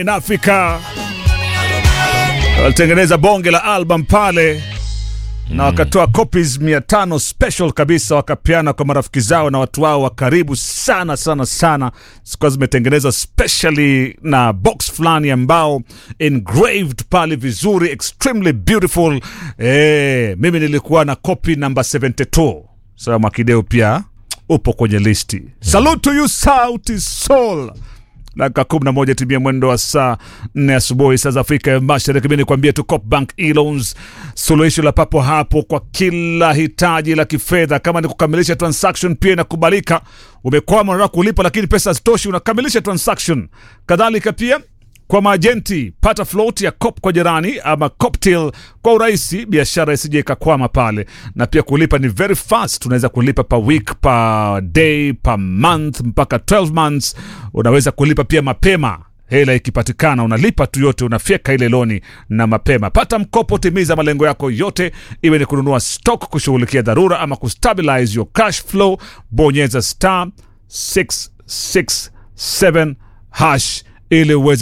in Africa walitengeneza bonge la album pale na wakatoa copies 500 special kabisa, wakapeana kwa marafiki zao na watu wao wa karibu sana sana sana, zikuwa zimetengenezwa specially na box fulani ambao engraved pale vizuri, extremely beautiful. Eh, mimi nilikuwa na copy number 72. Sasa Mwakideu pia upo kwenye listi. Salute to you Sauti Sol dakika kumi na moja timia mwendo wa saa nne asubuhi saa za Afrika ya Mashariki. Mi nikwambie tu Copbank e-loans, suluhisho la papo hapo kwa kila hitaji la kifedha. Kama ni kukamilisha transaction pia inakubalika. Umekwama, unataka kulipa lakini pesa hazitoshi, unakamilisha transaction. Kadhalika pia kwa maajenti pata float ya cop kwa jirani ama coptail kwa urahisi, biashara isije ikakwama pale. Na pia kulipa ni very fast, unaweza kulipa per week, per day, per month mpaka 12 months. Unaweza kulipa pia mapema hela ikipatikana, unalipa tu yote, unafyeka ile loni na mapema. Pata mkopo, timiza malengo yako yote, iwe ni kununua stock, kushughulikia dharura ama kustabilize your cash flow. Bonyeza star 667 hash ili uweze